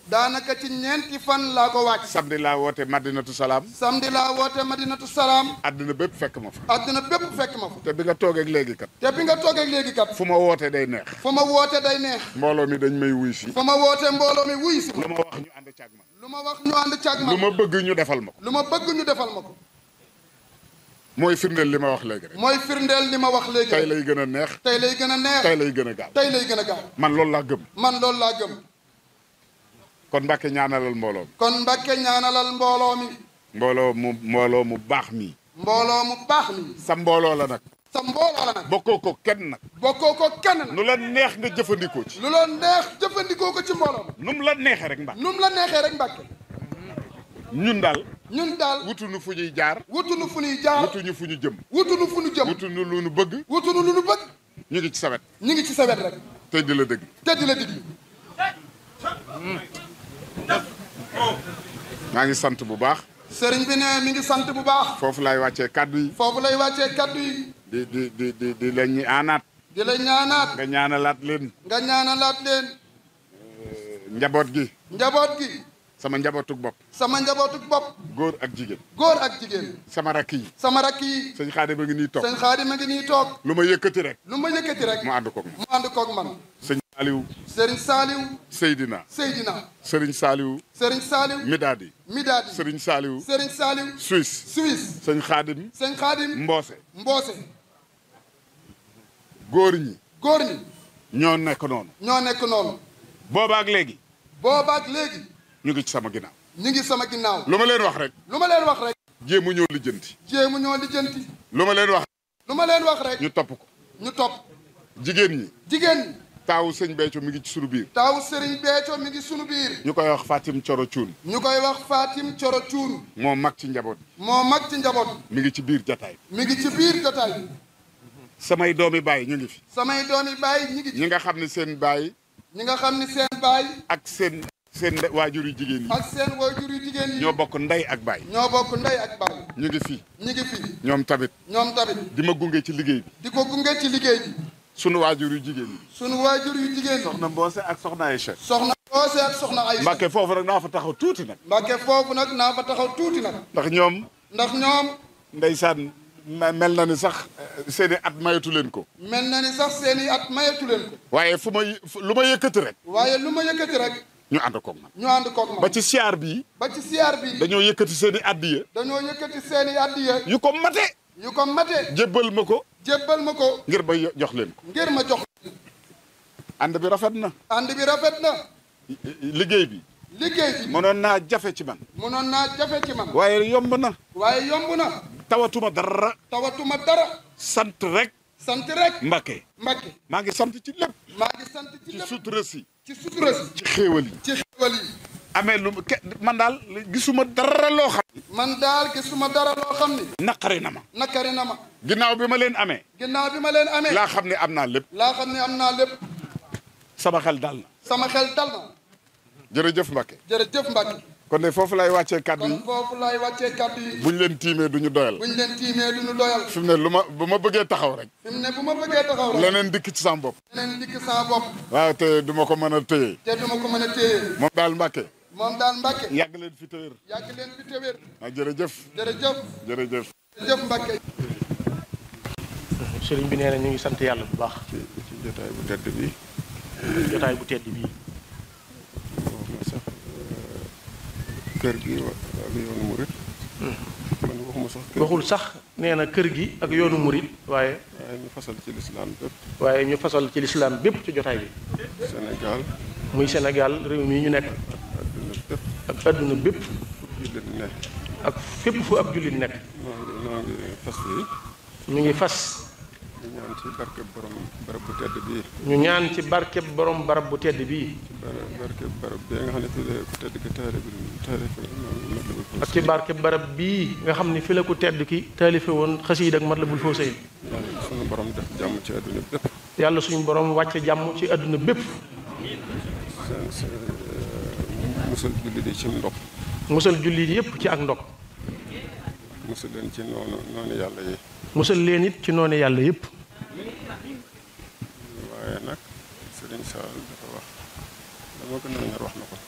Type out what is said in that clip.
daanaka ci ñeenti fan laa ko wàcc samedi laa woote Madinatu Salaam samedi laa woote madinatu salaam àddina bépp fekk ma fa àdduna bépp fekk ma fa te bi nga toogee ak léegi kat te bi nga toogee léegi kat fu ma wootee day neex fu ma woote day neex mbooloo mi dañ may wuy si fu ma woote mbooloo mi wuy si lu ma wax ñu ànd caag man lu ma wax ñu ànd caag ma lu ma bëgg ñu defal ma ko lu ma bëgg ñu defal ma ko mooy firndeel li ma wax léegi rek mooy firndeel li ma wax léegi tey lay gën a neex tey lay gën a neex tey lay gën a gaaw tey lay gën a gaaw man loolu laa gëm man loolu laa gëm kon Mbàkke ñaanalal mbooloo mi kon Mbàkke ñaanalal mbooloo mi mbooloo mu mbooloo mu baax mi mbooloo mu baax mi sa mbooloo la nag sa mbooloo la nag bokkoo ko kenn nag bokkoo ko kenn nag nu la neex nga jëfandikoo ci lu la neex jëfandikoo ko ci mbooloo mi nu mu la neexee rek Mbàkke nu mu la neexee rek Mbàkke ñun daal ñun daal wutuñu fu ñuy jaar wutunu fu ñuy jaar wutuñu fu ñu jëm wutunu fu ñu jëm wutuñu lu nu bëgg wutunu lu nu bëgg ñu ngi ci sawet ñu ngi ci sa wet rek te di la dëgg te di la diglu maa ngi sant bu baax sëriñ bi ne mi ngi sant bu baax foofu laay wàccee kàddu yi foofu lay wàccee kaddu yi di di di di di la ñuy aanaat di la ñaanaat nga ñaanalaat leen nga ñaanalaat leen njaboot gi njaboot gi sama njabootug bopp sama njabootuk bopp góor ak jigéen góor ak jigéen sama rakk yi sama rakk yi sëñ Xaadim a ngi nii toog sëñ Xaadim a ngi nii toog lu ma yëkkati rek lu ma yëkkati rek mu ànd koog ma mu ànd koog man sëñ Saaliw sëriñ Saaliw Seydina Seydina sëriñ Saaliw sëriñ Saaliw Midaadi Midaadi sëriñ Saaliw sëriñ Saaliw Suisse Suisse sëñ Xaadim sëñ Xaadim Mboose Mboose góor ñi góor ñi ñoo nekk noonu ñoo nekk noonu boobaak léegi boobaak léegi ñu ngi ci sama ginnaaw ñu ngi sama ginnaaw lu ma leen wax rek lu ma leen wax rek jéemu ñoo lijjanti jéemu ñoo lijjanti lu ma leen wax lu ma leen wax rek ñu topp ko ñu topp jigéen ñi jigéen ñi taawu sëñ Béthio mi ngi ci sunu biir taaw sëriñ Béthio mi ngi sunu biir ñu koy wax Fatim Coro Cuun ñu koy wax Fatim Coro Cuun moo mag ci njaboot moo mag ci njaboot mi ngi ci biir jataay mi ngi ci biir jotaay bi samay doomi baay ñu ngi fi samay doomi baay ñi ngi ci ñi nga xam ne seen baay ñi nga xam ni seen baay ak seen seen waajur yu jigéen yi ak seen waajur yu jigéen yi ñoo bokk ndey ak baay ñoo bokk ndey ak baay ñu ngi fi ñi ngi fi ñoom tamit ñoom tamit di ma gunge ci liggéey bi di ko gunge ci liggéey bi sunu waajur yu jigéen yi sunu waajur yu jigéen yi soxna Mboose ak soxna Aïcha soxna Oose ak soxna Aysa Mbàkke foofu rek naa fa taxaw tuuti nag Mbàkke foofu nag naa fa taxaw tuuti nag ndax ñoom ndax ñoom ndeysaan me- mel na ni sax eh, seeni at mayatu leen ko mel na ni sax seeni at mayatu leen ko waaye fu ma y- fu- lu ma yëkkati rek waaye lu ma yëkkati rek ñu ànd koog man ñu ànd koog ba man ci siyaar bii ba ci siyaar bi dañoo yëkkati seeni addiya dañoo yëkkati seeni addiya yu ko mate yu ko mate jébbal ma ko jébbal ma ko ngir ba yo- jox leen ko ngir ma jox ànd bi rafet na ànd bi rafet na liggéey bi liggéey bi mënoon naa jafe ci man mënoon naa jafe ci man waaye yomb na waaye yomb na tawatuma dara tawatuma dara sant rek sant rek Mbàkke Mbàkke maa ngi sant ci lépp maa ngi sant ci ci lépp sutura si ci sutura si ci xéewal yi ci xéwal yi amee lu ke man daal gisuma dara loo xam man daal gisuma dara loo xam ni naqari na ma nakari na ma ginnaaw bi ma leen amee ginnaaw bi ma leen amee laa xam ne am naa lépp laa xam ne am naa lépp sama xel dal na sama xel dal na jërëjëf Mbàkke jërëjëf Mbàkke kon de foofu lay wàccee kàddu kon yi foofu laay wàccee kàddu yi buñ leen tiimee duñu doyal buñ leen tiimee du ñu doyal fi mu ne lu ma bu ma bëggee taxaw rek fi mu ne bu ma bëggee taxaw rek leneen dikk ci sama bopp leneen dikk sama bopp waaw te du ma ko mën a téye te duma ko mën a téye moom daal Mbàkke moom daal Mbàkke yàgg leen fi téwér yàgg leen fi téwér ah jërëjëf jërëjëf jërëjëf jërëjëf Mbàkke sëriñ bi nee na ñu ngi sant yàlla bu baax ci ci jotaay bu tedd bi jotaay bu tedd bii wax na sax kër gi wa- ak yoonu murit man waxuma sax kër waxul sax nee na kër gi ak yoonu murit waaye waaye ñu fasal ci lislaam bépp waaye ñu fasal ci lislaam bépp ci jotaay bi Sénégal muy Sénégal réew mi ñu nekk adduna bépp ak àdduna bépp jullit ne ak fépp fu ab jullit nekk noo ngi noo ngi fas yi ñu ngi fas di ñaan ci barke borom barab bu tedd bii ñu ñaan ci barkeb borom barab bu tedd bii bara barke barab bi nga xam ne fi la ku tedd ki taale bi taale fi noonu mat la bu ak ci barkeb barab bii nga xam ni fi la ko tedd ki taalife woon xasiid ak Matlabul Fawzayni yàlla sunu borom def jàmm ci adduna bépp yàlla suñu borom wàcce jàmm ci àdduna bépp seen seen musal jullit yi ci ndox musal jullit yépp ci ak ndog musal leen ci noonu noonu yàlla yi musal leen it ci noonu yàlla yépp waaye nag Sëriñ Saal dafa wax dama gën a ñor wax na ko